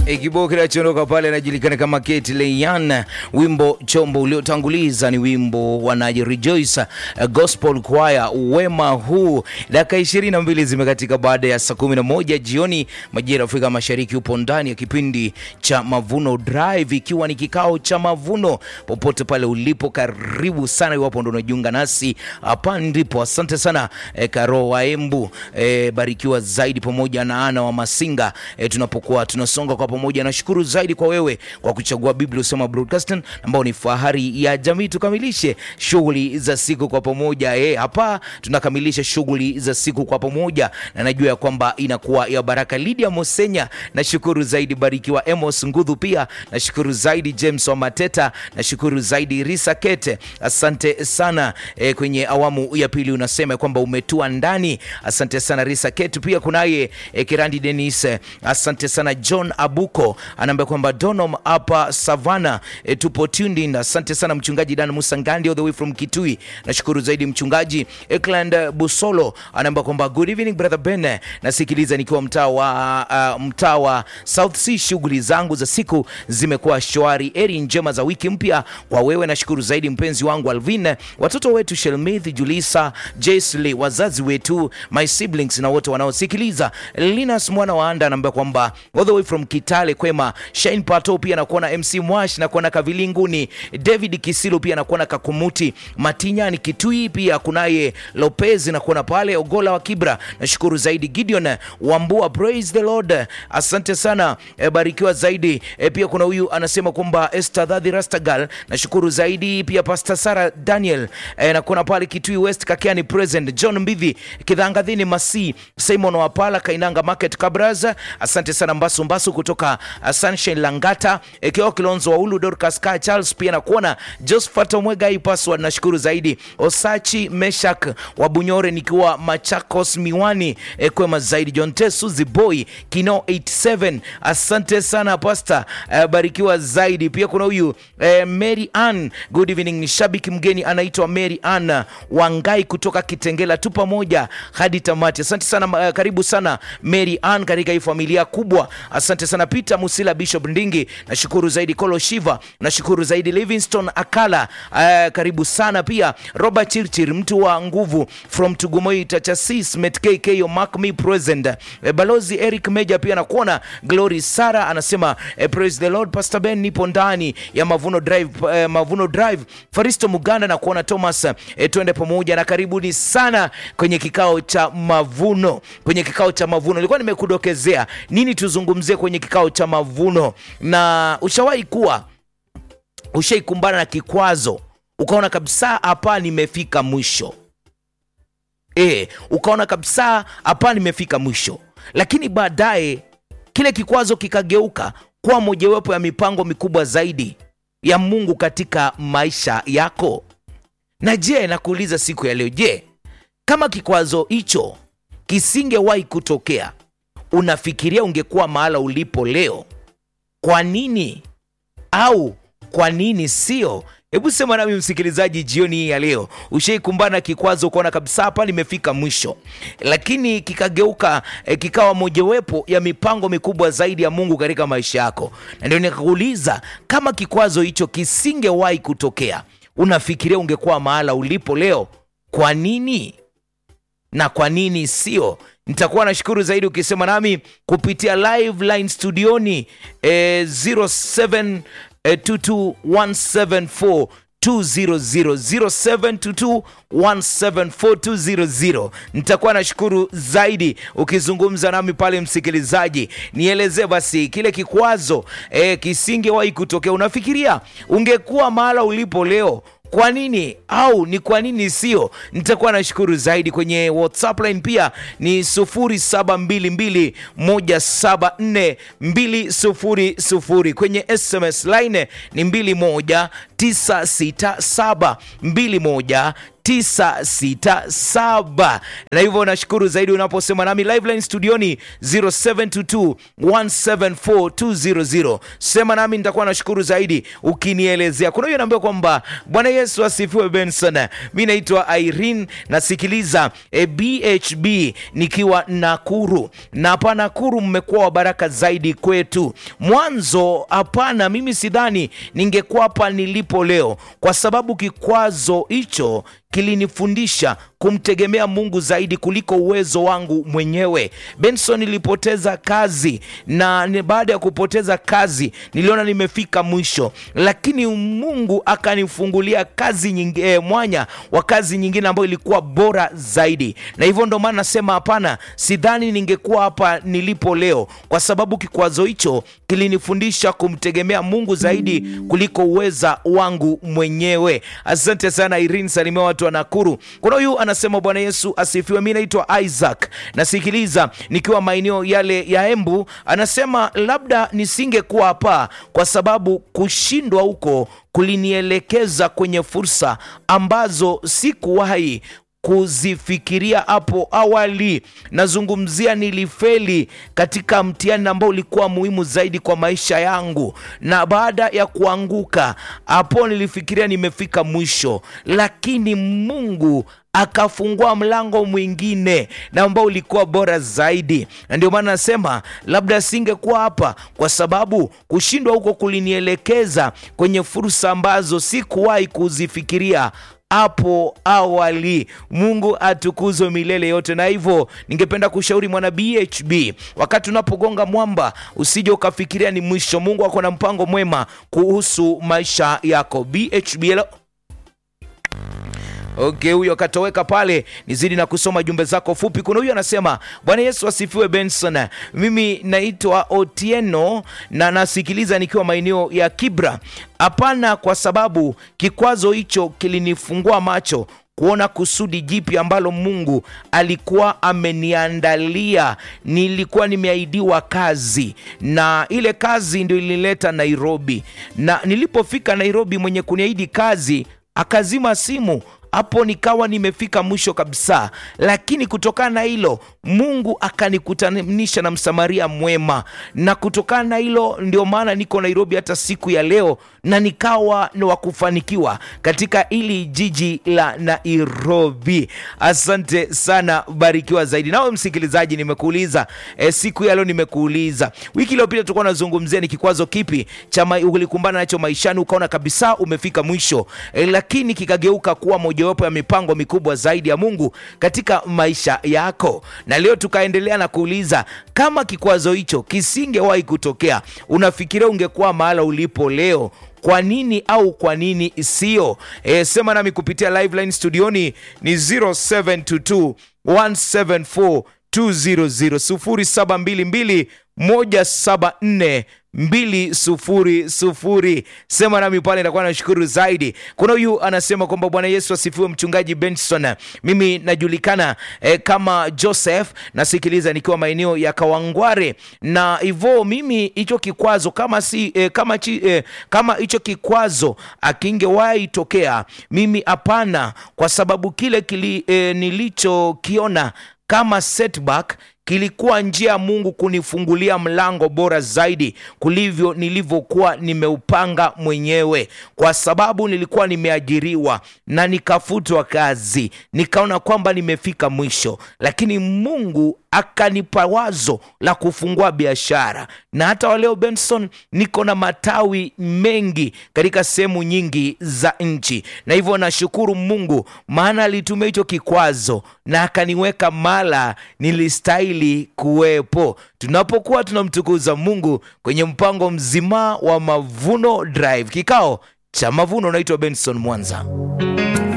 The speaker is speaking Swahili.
E, kibao kinachoondoka pale anajulikana kama Kate Leyan. Wimbo chombo uliotanguliza ni wimbo wa Naji Rejoice uh, Gospel Choir wema huu. Dakika 22 zimekatika baada ya saa 11 jioni majira ya Afrika Mashariki. Upo ndani ya kipindi cha Mavuno Drive, ikiwa ni kikao cha mavuno. Popote pale ulipo, karibu sana, iwapo ndo unajiunga nasi hapa ndipo. Asante sana eh, Karo wa Embu eh, barikiwa zaidi pamoja na Ana wa Masinga eh, tunapokuwa tunasonga kwa pamoja. Nashukuru zaidi kwa wewe kwa kuchagua Biblia Usema Broadcasting ambao ni fahari ya jamii. Tukamilishe shughuli za siku kwa pamoja. Eh, hapa tunakamilisha shughuli za siku kwa pamoja, na najua ya kwamba inakuwa ya baraka. Lydia Mosenya, nashukuru zaidi. Barikiwa Emos Ngudhu, pia nashukuru zaidi. James wa Mateta, nashukuru zaidi. Risa Kete, asante sana eh, kwenye awamu ya pili unasema kwamba umetua ndani. Asante sana Risa Kete. Pia kunaye eh, Kirandi Denis, eh, asante sana. John Abuko anaambia kwamba Donom hapa Savana, eh, tupo tuned in. Asante sana mchungaji Dan Musa Ngandi all the way from Kitui, nashukuru zaidi. Mchungaji Ekland Busolo anaambia kwamba good evening brother Ben, nasikiliza nikiwa mtaa wa uh, mtaa wa South Sea. Shughuli zangu za siku zimekuwa shwari. Eri njema za wiki mpya kwa wewe, nashukuru zaidi mpenzi wangu Alvin, watoto wetu Shelmith, Julisa, Jesli, wazazi wetu, my siblings na wote wanaosikiliza. Linus mwana wa Anda anaambia kwamba all the way from Kitale kwema. Shine Pato pia nakuona, MC Mwash nakuona Kavilinguni, David Kisilo pia nakuona Kakumuti, Matinyani Kitui pia kunaye Lopez nakuona pale Ogola wa Kibra, nashukuru zaidi. Gideon Wambua, praise the Lord, asante sana e, barikiwa zaidi e, pia kuna huyu anasema kwamba Esther Dhadhi Rastagal, nashukuru zaidi pia Pastor Sara Daniel e, nakuona pale Kitui West Kakiani present, John Mbivi Kidhangadhini Masi, Simon Wapala Kainanga Market Kabraza, asante sana Mbasu Mbasu kutoka uh, Sunshine Langata, Ekeo Kilonzo wa Ulu Dorcas Ka Charles pia nakuona Josephat Omwega hii password nashukuru zaidi. Osachi Meshak wa Bunyore nikiwa Machakos Miwani e, kwema zaidi. John Tesu Ziboy Kino 87 asante sana Pastor e, barikiwa zaidi. Pia kuna huyu e, Mary Ann, good evening. Ni shabiki mgeni anaitwa Mary Ann Wangai kutoka Kitengela, tu pamoja hadi tamati. Asante sana uh, karibu sana Mary Ann katika hii familia kubwa. Asante sana Peter Musila, Bishop Ndingi, nashukuru zaidi. Kolo Shiva, nashukuru zaidi. Livingston Akala, uh, karibu sana pia. Robert Chirchir, mtu wa nguvu from Tugumoi Tachasis, Met KK Mark me present. Uh, Balozi Eric Meja pia nakuona. Glory Sara anasema uh, praise the Lord. Pastor Ben, nipo ndani ya Mavuno Drive, uh, Mavuno Drive. Faristo Muganda na kuona Thomas, uh, twende pamoja na karibuni sana kwenye kikao cha mavuno. Kwenye kikao cha mavuno nilikuwa nimekudokezea nini tuzungumzie kwenye kikao cha mavuno, na ushawahi kuwa ushaikumbana na kikwazo ukaona kabisa hapa nimefika mwisho e, ukaona kabisa hapa nimefika mwisho, lakini baadaye kile kikwazo kikageuka kuwa mojawapo ya mipango mikubwa zaidi ya Mungu katika maisha yako. Na je, nakuuliza siku ya leo, je, kama kikwazo hicho kisingewahi kutokea, unafikiria ungekuwa mahala ulipo leo? Kwa nini au kwa nini sio? Hebu sema nami msikilizaji, jioni hii ya leo, ushaikumbana kikwazo ukaona kabisa hapa nimefika mwisho, lakini kikageuka eh, kikawa mojawapo ya mipango mikubwa zaidi ya Mungu katika maisha yako. Na ndio nikakuuliza kama kikwazo hicho kisingewahi kutokea, unafikiria ungekuwa mahala ulipo leo? Kwa nini na kwa nini sio? Nitakuwa nashukuru zaidi ukisema nami kupitia live line studioni eh, 07 eh, 22174 0722174200 nitakuwa nashukuru zaidi ukizungumza nami pale, msikilizaji, nielezee basi kile kikwazo eh, kisingewahi kutokea, unafikiria ungekuwa mahala ulipo leo kwa nini au ni kwa nini sio? Nitakuwa nashukuru zaidi. Kwenye WhatsApp line pia ni 0722174200 kwenye SMS line ni 21 967 21 967 na hivyo nashukuru zaidi unaposema nami liveline studioni 0722 174200 sema nami nitakuwa nashukuru zaidi ukinielezea kuna hiyo naambia kwamba bwana yesu asifiwe benson mi naitwa irene nasikiliza e, bhb nikiwa nakuru na hapa nakuru mmekuwa wa baraka zaidi kwetu mwanzo hapana mimi sidhani ningekuwa hapa nilipo leo kwa sababu kikwazo hicho kilinifundisha kumtegemea mungu zaidi kuliko uwezo wangu mwenyewe benson nilipoteza kazi na ni baada ya kupoteza kazi niliona nimefika mwisho lakini mungu akanifungulia kazi nyingi, eh, mwanya wa kazi nyingine ambayo ilikuwa bora zaidi na hivyo ndo maana nasema hapana sidhani ningekuwa hapa nilipo leo kwa sababu kikwazo hicho kilinifundisha kumtegemea mungu zaidi kuliko uweza wangu mwenyewe asante sana irin salimia watu wa nakuru kuna huyu anasema bwana yesu asifiwe mi naitwa isaac nasikiliza nikiwa maeneo yale ya embu anasema labda nisingekuwa hapa kwa sababu kushindwa huko kulinielekeza kwenye fursa ambazo sikuwahi kuzifikiria hapo awali nazungumzia nilifeli katika mtihani ambao ulikuwa muhimu zaidi kwa maisha yangu na baada ya kuanguka hapo nilifikiria nimefika mwisho lakini mungu akafungua mlango mwingine na ambao ulikuwa bora zaidi na ndio maana nasema labda singekuwa hapa kwa sababu kushindwa huko kulinielekeza kwenye fursa ambazo sikuwahi kuzifikiria hapo awali mungu atukuzwe milele yote na hivyo ningependa kushauri mwana bhb wakati unapogonga mwamba usije ukafikiria ni mwisho mungu ako na mpango mwema kuhusu maisha yako bhb hello? okay huyo akatoweka pale nizidi na kusoma jumbe zako fupi kuna huyu anasema bwana yesu asifiwe benson mimi naitwa otieno na nasikiliza nikiwa maeneo ya kibra hapana kwa sababu kikwazo hicho kilinifungua macho kuona kusudi jipi ambalo mungu alikuwa ameniandalia nilikuwa nimeahidiwa kazi na ile kazi ndio ilinileta nairobi na nilipofika nairobi mwenye kuniahidi kazi akazima simu hapo nikawa nimefika mwisho kabisa lakini kutokana na hilo mungu akanikutanisha na msamaria mwema na kutokana na hilo ndio maana niko nairobi hata siku ya leo na nikawa ni wa kufanikiwa katika ili jiji la nairobi asante sana barikiwa zaidi nawe msikilizaji nimekuuliza e, siku ya leo nimekuuliza wiki iliyopita tulikuwa nazungumzia ni kikwazo kipi cha ulikumbana nacho maishani ukaona kabisa umefika mwisho e, lakini kikageuka kuwa mojawapo ya mipango mikubwa zaidi ya mungu katika maisha yako na leo tukaendelea na kuuliza kama kikwazo hicho kisingewahi kutokea unafikiria ungekuwa mahala ulipo leo kwa nini au kwa nini sio e, sema nami kupitia liveline studioni ni 0722 174 200 0722 274 sema nami pale nitakuwa nashukuru zaidi kuna huyu anasema kwamba bwana yesu asifiwe mchungaji benson mimi najulikana eh, kama joseph nasikiliza nikiwa maeneo ya kawangware na hivyo mimi hicho kikwazo kama si eh, kama chi, eh, kama hicho kikwazo akingewahi tokea mimi hapana kwa sababu kile kili, eh, nilichokiona kama setback kilikuwa njia ya mungu kunifungulia mlango bora zaidi kulivyo nilivyokuwa nimeupanga mwenyewe kwa sababu nilikuwa nimeajiriwa na nikafutwa kazi nikaona kwamba nimefika mwisho lakini mungu akanipa wazo la kufungua biashara na hata waleo benson niko na matawi mengi katika sehemu nyingi za nchi na hivyo nashukuru mungu maana alitumia hicho kikwazo na akaniweka mala nilistahili kuwepo tunapokuwa tunamtukuza mungu kwenye mpango mzima wa mavuno drive kikao cha mavuno unaitwa benson mwanza